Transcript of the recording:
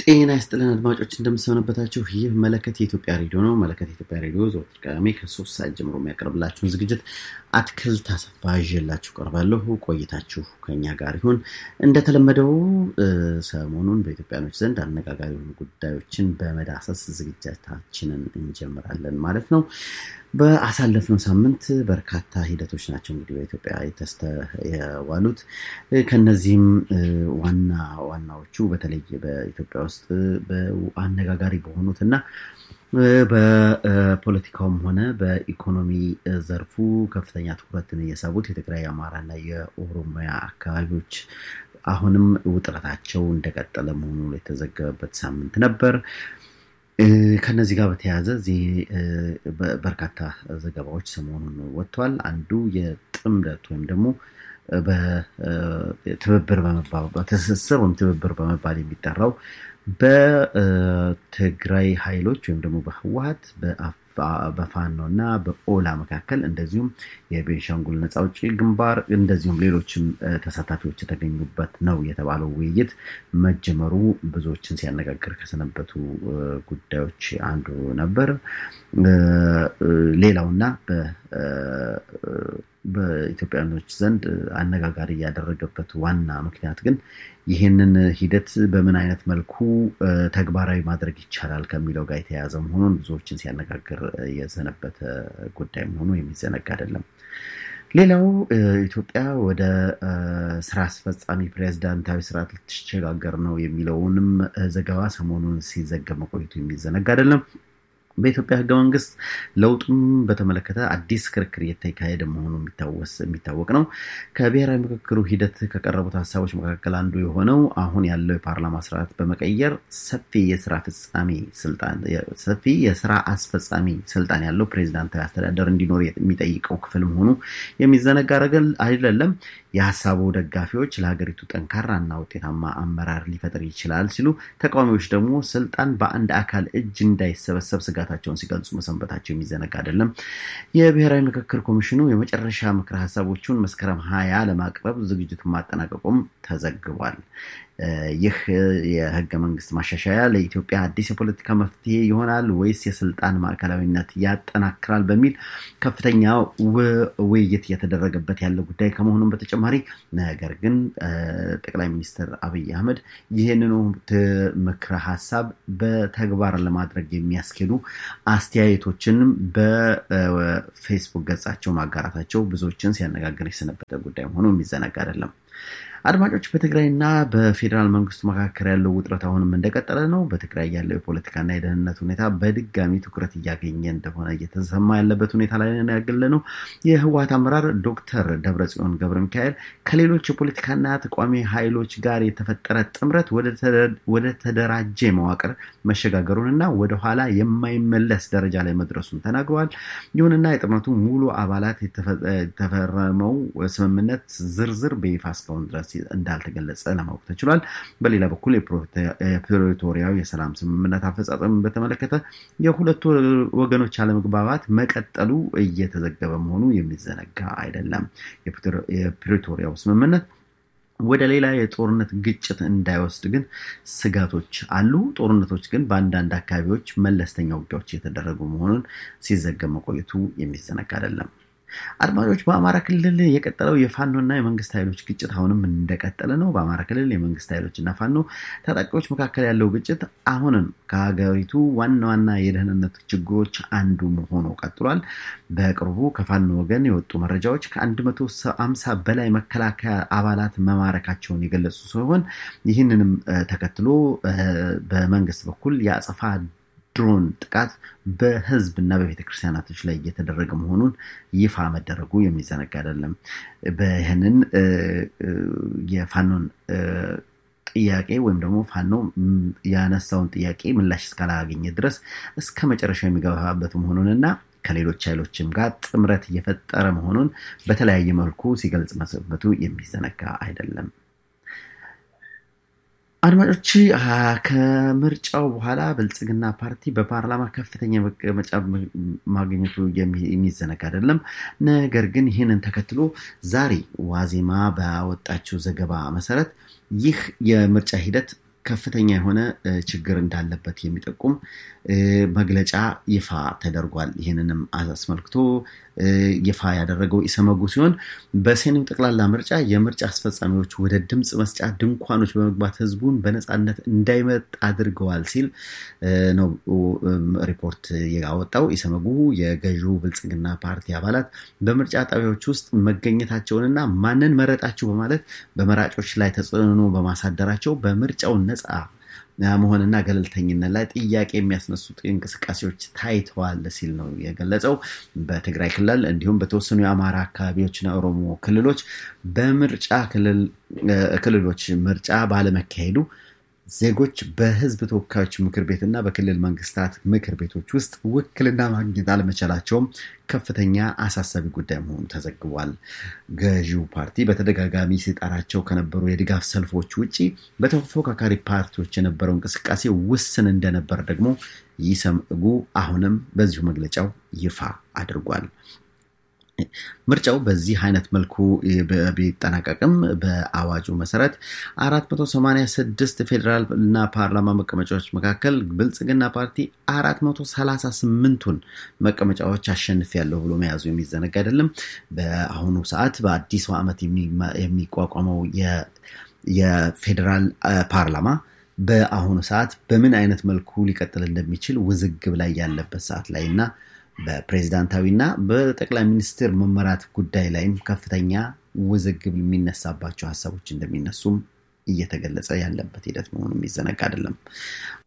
ጤና ይስጥልን አድማጮች እንደምሰነበታችሁ። ይህ መለከት የኢትዮጵያ ሬዲዮ ነው። መለከት የኢትዮጵያ ሬዲዮ ዘወትር ቅዳሜ ከሶስት ሰዓት ጀምሮ የሚያቀርብላችሁን ዝግጅት አትክልት አሰፋ ይዤላችሁ ቀርባለሁ። ቆይታችሁ ከኛ ጋር ይሁን። እንደተለመደው ሰሞኑን በኢትዮጵያኖች ዘንድ አነጋጋሪ የሆኑ ጉዳዮችን በመዳሰስ ዝግጅታችንን እንጀምራለን ማለት ነው። በአሳለፍነው ሳምንት በርካታ ሂደቶች ናቸው እንግዲህ በኢትዮጵያ የተስተዋሉት። ከነዚህም ዋና ዋናዎቹ በተለይ በኢትዮጵያ ውስጥ አነጋጋሪ በሆኑት እና በፖለቲካውም ሆነ በኢኮኖሚ ዘርፉ ከፍተኛ ትኩረትን እየሳቡት የትግራይ፣ የአማራና የኦሮሚያ አካባቢዎች አሁንም ውጥረታቸው እንደቀጠለ መሆኑ የተዘገበበት ሳምንት ነበር። ከነዚህ ጋር በተያያዘ በርካታ ዘገባዎች ሰሞኑን ወጥተዋል። አንዱ የጥምረት ወይም ደግሞ በትብብር በትስስር ወይም ትብብር በመባል የሚጠራው በትግራይ ኃይሎች ወይም ደግሞ በህወሀት በፋኖ እና በኦላ መካከል እንደዚሁም የቤንሻንጉል ነፃ አውጪ ግንባር እንደዚሁም ሌሎችም ተሳታፊዎች የተገኙበት ነው የተባለው ውይይት መጀመሩ ብዙዎችን ሲያነጋግር ከሰነበቱ ጉዳዮች አንዱ ነበር። ሌላውና በኢትዮጵያኖች ዘንድ አነጋጋሪ ያደረገበት ዋና ምክንያት ግን ይህንን ሂደት በምን አይነት መልኩ ተግባራዊ ማድረግ ይቻላል ከሚለው ጋር የተያያዘ መሆኑን ብዙዎችን ሲያነጋግር የሰነበተ ጉዳይ መሆኑ የሚዘነጋ አይደለም። ሌላው ኢትዮጵያ ወደ ስራ አስፈጻሚ ፕሬዝዳንታዊ ስርዓት ልትሸጋገር ነው የሚለውንም ዘገባ ሰሞኑን ሲዘገብ መቆየቱ የሚዘነጋ አይደለም። በኢትዮጵያ ህገ መንግስት ለውጡም በተመለከተ አዲስ ክርክር እየተካሄደ መሆኑ የሚታወቅ ነው። ከብሔራዊ ምክክሩ ሂደት ከቀረቡት ሀሳቦች መካከል አንዱ የሆነው አሁን ያለው የፓርላማ ስርዓት በመቀየር ሰፊ የስራ ፍጻሜ ስልጣን ሰፊ የስራ አስፈጻሚ ስልጣን ያለው ፕሬዚዳንታዊ አስተዳደር እንዲኖር የሚጠይቀው ክፍል መሆኑ የሚዘነጋ አይደለም። የሀሳቡ ደጋፊዎች ለሀገሪቱ ጠንካራ እና ውጤታማ አመራር ሊፈጥር ይችላል ሲሉ፣ ተቃዋሚዎች ደግሞ ስልጣን በአንድ አካል እጅ እንዳይሰበሰብ ስጋታቸውን ሲገልጹ መሰንበታቸው የሚዘነጋ አይደለም። የብሔራዊ ምክክር ኮሚሽኑ የመጨረሻ ምክረ ሀሳቦቹን መስከረም ሀያ ለማቅረብ ዝግጅቱን ማጠናቀቁም ተዘግቧል። ይህ የህገ መንግስት ማሻሻያ ለኢትዮጵያ አዲስ የፖለቲካ መፍትሄ ይሆናል ወይስ የስልጣን ማዕከላዊነት ያጠናክራል በሚል ከፍተኛ ውይይት እየተደረገበት ያለ ጉዳይ ከመሆኑም በተጨማሪ ነገር ግን ጠቅላይ ሚኒስትር አብይ አህመድ ይህንኑ ምክረ ሀሳብ በተግባር ለማድረግ የሚያስኬዱ አስተያየቶችንም በፌስቡክ ገጻቸው ማጋራታቸው ብዙዎችን ሲያነጋግር የሰነበተ ጉዳይ መሆኑ የሚዘነጋ አይደለም። አድማጮች በትግራይና በፌዴራል መንግስቱ መካከል ያለው ውጥረት አሁንም እንደቀጠለ ነው። በትግራይ ያለው የፖለቲካና የደህንነት ሁኔታ በድጋሚ ትኩረት እያገኘ እንደሆነ እየተሰማ ያለበት ሁኔታ ላይ ያገለ ነው። የህወሀት አመራር ዶክተር ደብረጽዮን ገብረ ሚካኤል ከሌሎች የፖለቲካና ተቋሚ ኃይሎች ጋር የተፈጠረ ጥምረት ወደ ተደራጀ መዋቅር መሸጋገሩንና ወደኋላ የማይመለስ ደረጃ ላይ መድረሱን ተናግረዋል። ይሁንና የጥምረቱ ሙሉ አባላት የተፈረመው ስምምነት ዝርዝር በይፋ እስካሁን ድረስ እንዳልተገለጸ ለማወቅ ተችሏል። በሌላ በኩል የፕሪቶሪያው የሰላም ስምምነት አፈጻጸም በተመለከተ የሁለቱ ወገኖች አለመግባባት መቀጠሉ እየተዘገበ መሆኑ የሚዘነጋ አይደለም። የፕሪቶሪያው ስምምነት ወደ ሌላ የጦርነት ግጭት እንዳይወስድ ግን ስጋቶች አሉ። ጦርነቶች ግን በአንዳንድ አካባቢዎች መለስተኛ ውጊያዎች የተደረጉ መሆኑን ሲዘገብ መቆየቱ የሚዘነጋ አይደለም። አድማጮች በአማራ ክልል የቀጠለው የፋኖና የመንግስት ኃይሎች ግጭት አሁንም እንደቀጠለ ነው። በአማራ ክልል የመንግስት ኃይሎች እና ፋኖ ታጣቂዎች መካከል ያለው ግጭት አሁንም ከሀገሪቱ ዋና ዋና የደህንነት ችግሮች አንዱ ሆኖ ቀጥሏል። በቅርቡ ከፋኖ ወገን የወጡ መረጃዎች ከ150 በላይ መከላከያ አባላት መማረካቸውን የገለጹ ሲሆን ይህንንም ተከትሎ በመንግስት በኩል የአጸፋ ድሮን ጥቃት በህዝብ እና በቤተ ክርስቲያናቶች ላይ እየተደረገ መሆኑን ይፋ መደረጉ የሚዘነጋ አይደለም። በይህንን የፋኖን ጥያቄ ወይም ደግሞ ፋኖ ያነሳውን ጥያቄ ምላሽ እስካላገኘ ድረስ እስከ መጨረሻ የሚገባበት መሆኑንና ከሌሎች ኃይሎችም ጋር ጥምረት እየፈጠረ መሆኑን በተለያየ መልኩ ሲገልጽ መሰንበቱ የሚዘነጋ አይደለም። አድማጮች ከምርጫው በኋላ ብልጽግና ፓርቲ በፓርላማ ከፍተኛ መቀመጫ ማግኘቱ የሚዘነጋ አይደለም። ነገር ግን ይህንን ተከትሎ ዛሬ ዋዜማ ባወጣችው ዘገባ መሰረት ይህ የምርጫ ሂደት ከፍተኛ የሆነ ችግር እንዳለበት የሚጠቁም መግለጫ ይፋ ተደርጓል። ይህንንም አስመልክቶ ይፋ ያደረገው ኢሰመጉ ሲሆን በሰኔው ጠቅላላ ምርጫ የምርጫ አስፈጻሚዎች ወደ ድምፅ መስጫ ድንኳኖች በመግባት ህዝቡን በነፃነት እንዳይመጥ አድርገዋል ሲል ነው ሪፖርት ያወጣው። ኢሰመጉ የገዢው ብልጽግና ፓርቲ አባላት በምርጫ ጣቢያዎች ውስጥ መገኘታቸውንና ማንን መረጣችሁ በማለት በመራጮች ላይ ተጽዕኖ በማሳደራቸው በምርጫው ነፃ መሆንና ገለልተኝነት ላይ ጥያቄ የሚያስነሱ እንቅስቃሴዎች ታይተዋል ሲል ነው የገለጸው። በትግራይ ክልል እንዲሁም በተወሰኑ የአማራ አካባቢዎችና ኦሮሞ ክልሎች በምርጫ ክልሎች ምርጫ ባለመካሄዱ ዜጎች በህዝብ ተወካዮች ምክር ቤትና በክልል መንግስታት ምክር ቤቶች ውስጥ ውክልና ማግኘት አለመቻላቸውም ከፍተኛ አሳሳቢ ጉዳይ መሆኑ ተዘግቧል። ገዢው ፓርቲ በተደጋጋሚ ሲጠራቸው ከነበሩ የድጋፍ ሰልፎች ውጭ በተፎካካሪ ፓርቲዎች የነበረው እንቅስቃሴ ውስን እንደነበር ደግሞ ኢሰመጉ አሁንም በዚሁ መግለጫው ይፋ አድርጓል። ምርጫው በዚህ አይነት መልኩ ቢጠናቀቅም በአዋጁ መሰረት 486 ፌዴራል እና ፓርላማ መቀመጫዎች መካከል ብልጽግና ፓርቲ 438ቱን መቀመጫዎች አሸንፍ ያለው ብሎ መያዙ የሚዘነጋ አይደለም። በአሁኑ ሰዓት በአዲሱ ዓመት የሚቋቋመው የፌዴራል ፓርላማ በአሁኑ ሰዓት በምን አይነት መልኩ ሊቀጥል እንደሚችል ውዝግብ ላይ ያለበት ሰዓት ላይ እና በፕሬዝዳንታዊና በጠቅላይ ሚኒስትር መመራት ጉዳይ ላይም ከፍተኛ ውዝግብ የሚነሳባቸው ሀሳቦች እንደሚነሱም እየተገለጸ ያለበት ሂደት መሆኑ የሚዘነጋ አይደለም።